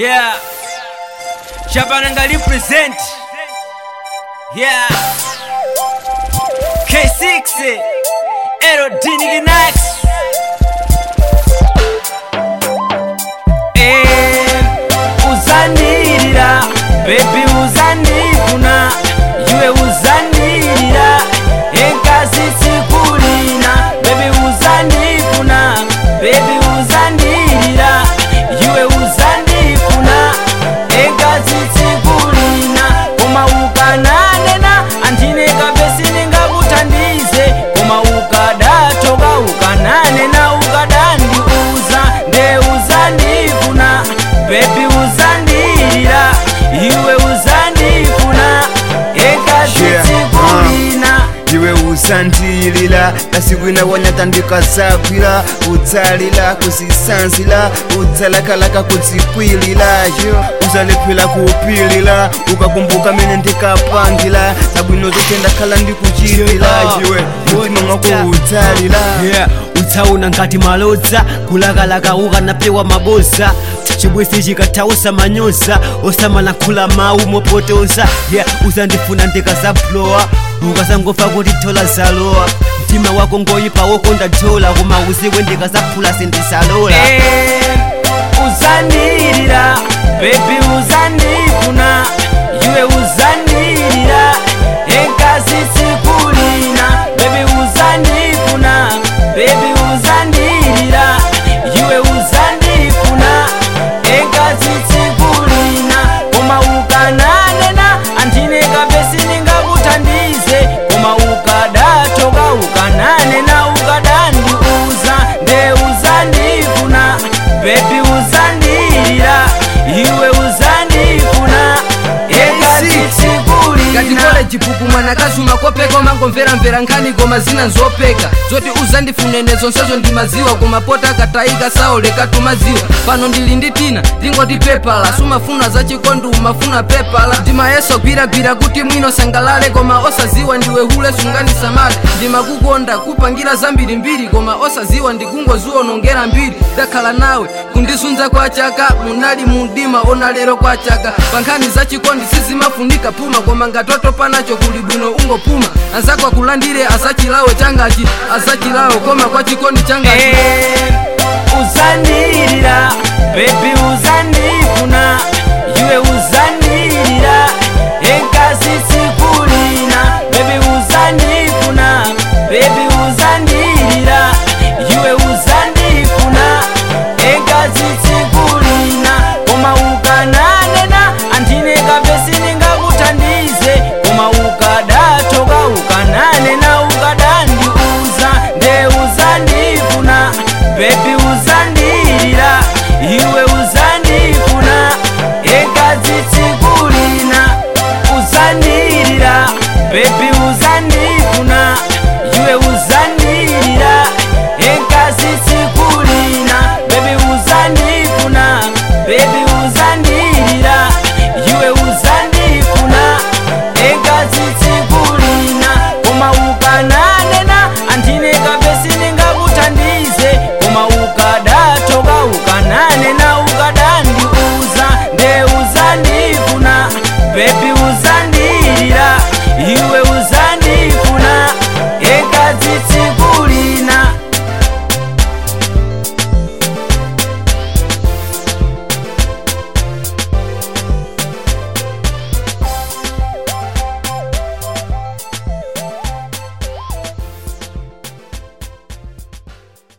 Yeah. Shabananga represent. Yeah. K6. Aerodynamic Nax. Eh, uzanirira baby uzanivuna iwe uzanirira enkazi tsikulina baby uzanivuna baby uzanirira iwe uzandifuna enkazi tsikulina koma ukananena andineka besi ningakuthandize koma ukadatoka ukananena ukadandiuza nde uzandifuna bebi uzandirira iwe uzandifuna enkazi Yeah, tsikulina iwe usantilila kasikwina wanyatandikazagwira utsalila kuzisanzila utsalakalaka kudzikwilila yo uzalephera kupilila ukakumbuka mene ndikapangila zabwino zote ndakhala ndikuchitila iwe mutima mwako utsalila yeah utsauna ngati malodza kulakalaka ukanapewa maboza chibwezi chikathausa manyoza osamalankhula mawu mopotoza yeah uzandifuna ndikazaplowa ukazangofa kuti thola zalowa mtima wako ngoyipa wokonda thola koma uziwe ndikazaphula sindisalola Eh, uzandirira bebi uzandifuna iwe uzandirira enkazi tsikulina bebi uzandifuna bebi uzandirira iwe uzandifuna enkazi tsikulina koma ukananena andineka besi ningakuthandize koma ukadatoka ukananena ukadandiuza nde uzandifuna bebi uzandirira iwe uzandifuna enkazi tsikulina katikole chipuku mwanakazi umakopeka umangomveramvera nkhani koma zina nzopeka zoti uzandifunene zonsezo ndimaziwa koma pota akatayika saoleka tumaziwa pano ndili ndi tina ndingoti pepala sumafuna zachikondi umafuna pepala ndimayeso gwiragwira kuti mwino sangalale koma osaziwa ndiwe hule sunganisamale ndimakukonda kupangira zambirimbiri koma osaziwa ndikungoziwonongera mbiri ndakhala nawe kundisunza kwa chaka munali mundima ona lero kwa chaka pankhani zachikondi sizimafunika puma koma ngatoto panacho kuli bwino ungopuma anzako akulandire azachilawe changachi azachilawe koma kwa chikondi changachi Eh, uzandirira bebi uzandirira